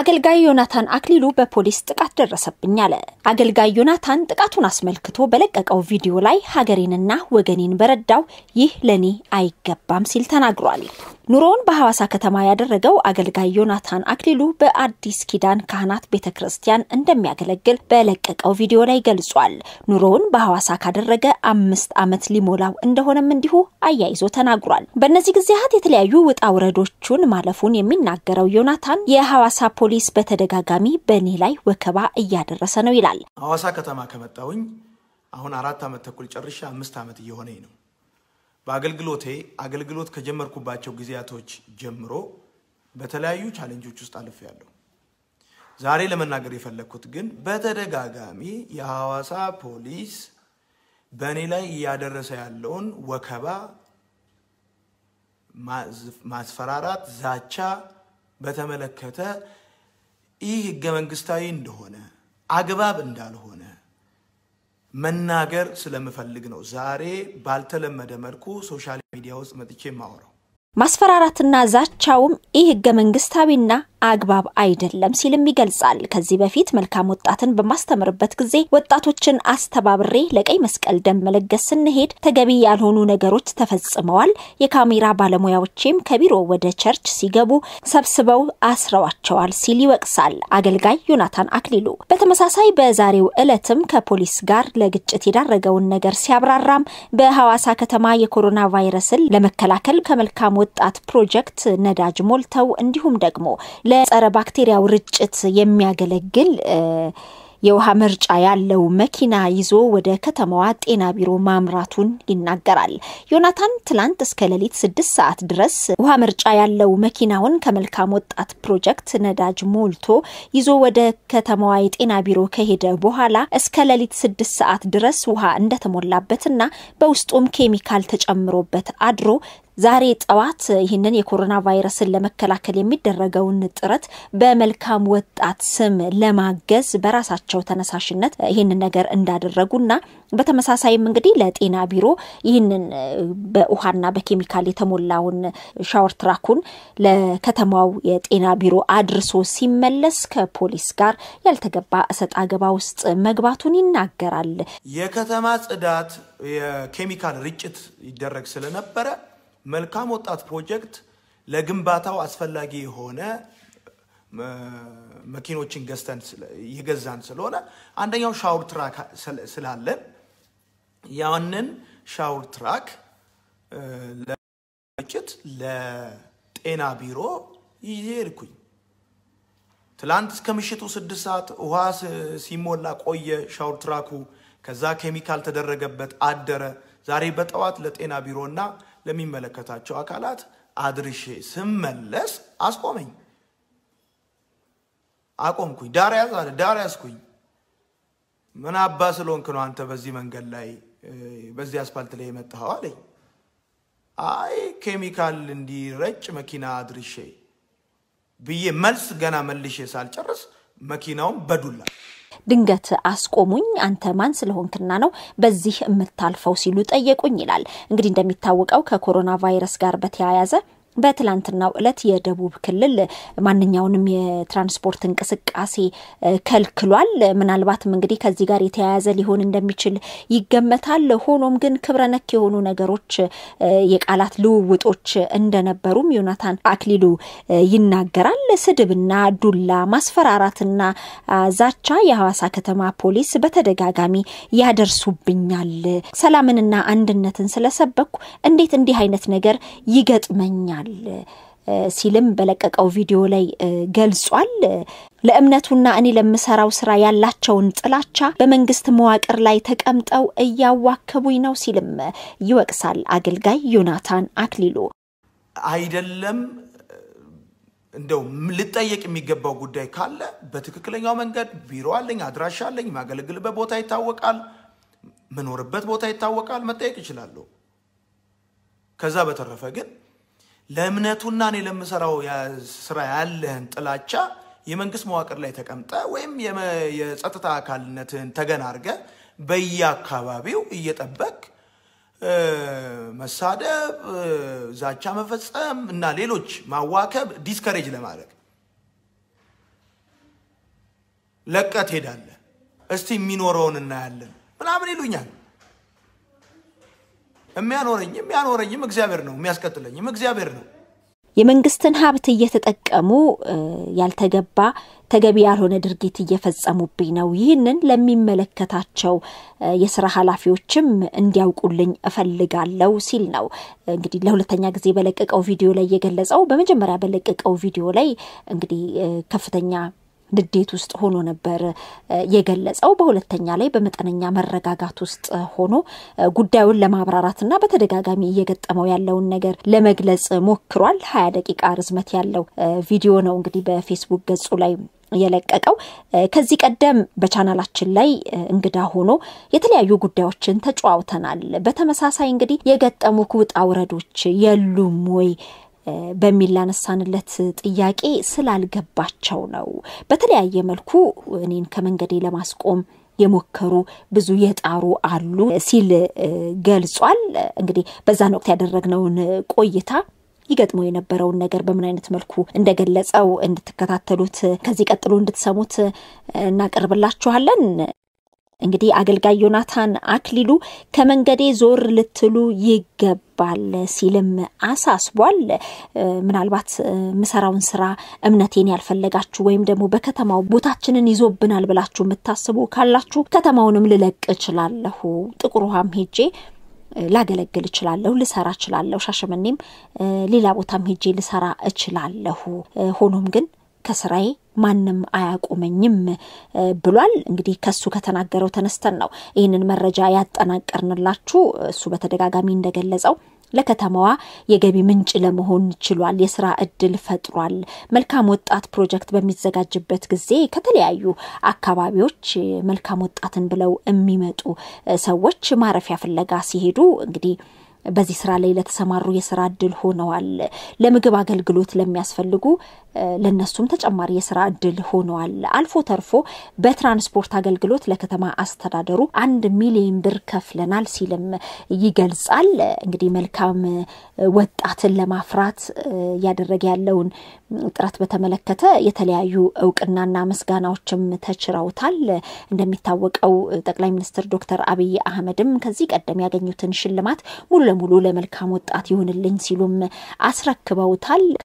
አገልጋይ ዮናታን አክሊሉ በፖሊስ ጥቃት ደረሰብኝ አለ። አገልጋይ ዮናታን ጥቃቱን አስመልክቶ በለቀቀው ቪዲዮ ላይ ሀገሬንና ወገኔን በረዳው ይህ ለኔ አይገባም ሲል ተናግሯል። ኑሮውን በሐዋሳ ከተማ ያደረገው አገልጋይ ዮናታን አክሊሉ በአዲስ ኪዳን ካህናት ቤተ ክርስቲያን እንደሚያገለግል በለቀቀው ቪዲዮ ላይ ገልጿል። ኑሮውን በሐዋሳ ካደረገ አምስት ዓመት ሊሞላው እንደሆነም እንዲሁ አያይዞ ተናግሯል። በእነዚህ ጊዜያት የተለያዩ ውጣ ውረዶቹን ማለፉን የሚናገረው ዮናታን የሐዋሳ ፖሊስ በተደጋጋሚ በእኔ ላይ ወከባ እያደረሰ ነው ይላል። ሐዋሳ ከተማ ከመጣሁኝ አሁን አራት ዓመት ተኩል ጨርሻ አምስት ዓመት እየሆነኝ ነው። በአገልግሎቴ አገልግሎት ከጀመርኩባቸው ጊዜያቶች ጀምሮ በተለያዩ ቻሌንጆች ውስጥ አልፌያለሁ። ዛሬ ለመናገር የፈለግኩት ግን በተደጋጋሚ የሐዋሳ ፖሊስ በእኔ ላይ እያደረሰ ያለውን ወከባ፣ ማስፈራራት፣ ዛቻ በተመለከተ ይህ ህገ መንግስታዊ እንደሆነ አግባብ እንዳልሆነ መናገር ስለምፈልግ ነው ዛሬ ባልተለመደ መልኩ ሶሻል ሚዲያ ውስጥ መጥቼ የማወራው። ማስፈራራትና ዛቻውም ይህ ህገ መንግስታዊና አግባብ አይደለም ሲልም ይገልጻል። ከዚህ በፊት መልካም ወጣትን በማስተምርበት ጊዜ ወጣቶችን አስተባብሬ ለቀይ መስቀል ደም መለገስ ስንሄድ ተገቢ ያልሆኑ ነገሮች ተፈጽመዋል። የካሜራ ባለሙያዎቼም ከቢሮ ወደ ቸርች ሲገቡ ሰብስበው አስረዋቸዋል ሲል ይወቅሳል አገልጋይ ዮናታን አክሊሉ። በተመሳሳይ በዛሬው ዕለትም ከፖሊስ ጋር ለግጭት የዳረገውን ነገር ሲያብራራም በሐዋሳ ከተማ የኮሮና ቫይረስን ለመከላከል ከመልካም ወጣት ፕሮጀክት ነዳጅ ሞልተው እንዲሁም ደግሞ ለጸረ ባክቴሪያው ርጭት የሚያገለግል የውሃ መርጫ ያለው መኪና ይዞ ወደ ከተማዋ ጤና ቢሮ ማምራቱን ይናገራል። ዮናታን ትላንት እስከ ሌሊት ስድስት ሰዓት ድረስ ውሃ መርጫ ያለው መኪናውን ከመልካም ወጣት ፕሮጀክት ነዳጅ ሞልቶ ይዞ ወደ ከተማዋ የጤና ቢሮ ከሄደ በኋላ እስከ ሌሊት ስድስት ሰዓት ድረስ ውሃ እንደተሞላበትና በውስጡም ኬሚካል ተጨምሮበት አድሮ ዛሬ ጠዋት ይህንን የኮሮና ቫይረስን ለመከላከል የሚደረገውን ጥረት በመልካም ወጣት ስም ለማገዝ በራሳቸው ተነሳሽነት ይህንን ነገር እንዳደረጉና በተመሳሳይም እንግዲህ ለጤና ቢሮ ይህንን በውሃና በኬሚካል የተሞላውን ሻወር ትራኩን ለከተማው የጤና ቢሮ አድርሶ ሲመለስ ከፖሊስ ጋር ያልተገባ እሰጥ አገባ ውስጥ መግባቱን ይናገራል። የከተማ ጽዳት የኬሚካል ርጭት ይደረግ ስለነበረ መልካም ወጣት ፕሮጀክት ለግንባታው አስፈላጊ የሆነ መኪኖችን ገዝተን የገዛን ስለሆነ አንደኛው ሻውር ትራክ ስላለን ያንን ሻውር ትራክ ለርጭት ለጤና ቢሮ ይዤ ሄድኩኝ። ትላንት እስከ ምሽቱ ስድስት ሰዓት ውሃ ሲሞላ ቆየ ሻውር ትራኩ። ከዛ ኬሚካል ተደረገበት አደረ። ዛሬ በጠዋት ለጤና ቢሮና ለሚመለከታቸው አካላት አድርሼ ስመለስ አስቆመኝ። አቆምኩኝ። ዳር ያዝ አለ። ዳር ያዝኩኝ። ምን አባ ስለሆንክ ነው አንተ በዚህ መንገድ ላይ በዚህ አስፓልት ላይ የመጣኸው አለኝ። አይ ኬሚካል እንዲረጭ መኪና አድርሼ ብዬ መልስ ገና መልሼ ሳልጨርስ መኪናውን በዱላ ድንገት አስቆሙኝ። አንተ ማን ስለሆንክና ነው በዚህ የምታልፈው ሲሉ ጠየቁኝ ይላል። እንግዲህ እንደሚታወቀው ከኮሮና ቫይረስ ጋር በተያያዘ በትላንትናው ዕለት የደቡብ ክልል ማንኛውንም የትራንስፖርት እንቅስቃሴ ከልክሏል። ምናልባትም እንግዲህ ከዚህ ጋር የተያያዘ ሊሆን እንደሚችል ይገመታል። ሆኖም ግን ክብረ ነክ የሆኑ ነገሮች፣ የቃላት ልውውጦች እንደነበሩም ዮናታን አክሊሉ ይናገራል። ስድብና ዱላ፣ ማስፈራራትና ዛቻ የሐዋሳ ከተማ ፖሊስ በተደጋጋሚ ያደርሱብኛል። ሰላምንና አንድነትን ስለሰበኩ እንዴት እንዲህ አይነት ነገር ይገጥመኛል ሲልም በለቀቀው ቪዲዮ ላይ ገልጿል። ለእምነቱና እኔ ለምሰራው ስራ ያላቸውን ጥላቻ በመንግስት መዋቅር ላይ ተቀምጠው እያዋከቡኝ ነው ሲልም ይወቅሳል አገልጋይ ዮናታን አክሊሉ። አይደለም እንደው ልጠየቅ የሚገባው ጉዳይ ካለ በትክክለኛው መንገድ ቢሮ አለኝ፣ አድራሻ አለኝ፣ የማገለግልበት ቦታ ይታወቃል፣ ምኖርበት ቦታ ይታወቃል፣ መጠየቅ እችላለሁ። ከዛ በተረፈ ግን ለእምነቱና እኔ ለምሰራው ስራ ያለህን ጥላቻ የመንግስት መዋቅር ላይ ተቀምጠ ወይም የጸጥታ አካልነትን ተገን አድርገ በየአካባቢው እየጠበቅ መሳደብ፣ ዛቻ መፈጸም እና ሌሎች ማዋከብ ዲስከሬጅ ለማድረግ ለቀት ሄዳለህ፣ እስቲ የሚኖረውን እናያለን ምናምን ይሉኛል። የሚያኖረኝ የሚያኖረኝም እግዚአብሔር ነው፣ የሚያስቀጥለኝም እግዚአብሔር ነው። የመንግስትን ሀብት እየተጠቀሙ ያልተገባ ተገቢ ያልሆነ ድርጊት እየፈጸሙብኝ ነው። ይህንን ለሚመለከታቸው የስራ ኃላፊዎችም እንዲያውቁልኝ እፈልጋለሁ ሲል ነው እንግዲህ ለሁለተኛ ጊዜ በለቀቀው ቪዲዮ ላይ የገለጸው። በመጀመሪያ በለቀቀው ቪዲዮ ላይ እንግዲህ ከፍተኛ ንዴት ውስጥ ሆኖ ነበር የገለጸው። በሁለተኛ ላይ በመጠነኛ መረጋጋት ውስጥ ሆኖ ጉዳዩን ለማብራራትና በተደጋጋሚ እየገጠመው ያለውን ነገር ለመግለጽ ሞክሯል። ሀያ ደቂቃ ርዝመት ያለው ቪዲዮ ነው እንግዲህ በፌስቡክ ገጹ ላይ የለቀቀው ከዚህ ቀደም በቻናላችን ላይ እንግዳ ሆኖ የተለያዩ ጉዳዮችን ተጨዋውተናል። በተመሳሳይ እንግዲህ የገጠሙ ውጣ ውረዶች የሉም ወይ በሚል ላነሳንለት ጥያቄ ስላልገባቸው ነው። በተለያየ መልኩ እኔን ከመንገዴ ለማስቆም የሞከሩ ብዙ የጣሩ አሉ ሲል ገልጿል። እንግዲህ በዛን ወቅት ያደረግነውን ቆይታ ይገጥመው የነበረውን ነገር በምን አይነት መልኩ እንደገለጸው እንድትከታተሉት ከዚህ ቀጥሎ እንድትሰሙት እናቀርብላችኋለን። እንግዲህ አገልጋይ ዮናታን አክሊሉ ከመንገዴ ዞር ልትሉ ይገባል ሲልም አሳስቧል። ምናልባት ምሰራውን ስራ እምነቴን ያልፈለጋችሁ ወይም ደግሞ በከተማው ቦታችንን ይዞብናል ብላችሁ የምታስቡ ካላችሁ ከተማውንም ልለቅ እችላለሁ፣ ጥቁር ውሃም ሄጄ ላገለግል እችላለሁ፣ ልሰራ እችላለሁ፣ ሻሸመኔም ሌላ ቦታም ሄጄ ልሰራ እችላለሁ። ሆኖም ግን ከስራዬ ማንም አያቆመኝም ብሏል። እንግዲህ ከሱ ከተናገረው ተነስተን ነው ይህንን መረጃ ያጠናቀርንላችሁ። እሱ በተደጋጋሚ እንደገለጸው ለከተማዋ የገቢ ምንጭ ለመሆን ችሏል። የስራ እድል ፈጥሯል። መልካም ወጣት ፕሮጀክት በሚዘጋጅበት ጊዜ ከተለያዩ አካባቢዎች መልካም ወጣትን ብለው የሚመጡ ሰዎች ማረፊያ ፍለጋ ሲሄዱ እንግዲህ በዚህ ስራ ላይ ለተሰማሩ የስራ እድል ሆነዋል። ለምግብ አገልግሎት ለሚያስፈልጉ ለነሱም ተጨማሪ የስራ እድል ሆነዋል። አልፎ ተርፎ በትራንስፖርት አገልግሎት ለከተማ አስተዳደሩ አንድ ሚሊዮን ብር ከፍለናል ሲልም ይገልጻል። እንግዲህ መልካም ወጣትን ለማፍራት እያደረገ ያለውን ጥረት በተመለከተ የተለያዩ እውቅናና ምስጋናዎችም ተችረውታል። እንደሚታወቀው ጠቅላይ ሚኒስትር ዶክተር አብይ አህመድም ከዚህ ቀደም ያገኙትን ሽልማት ሙሉ ለሙሉ ለመልካም ወጣት ይሁንልኝ ሲሉም አስረክበውታል።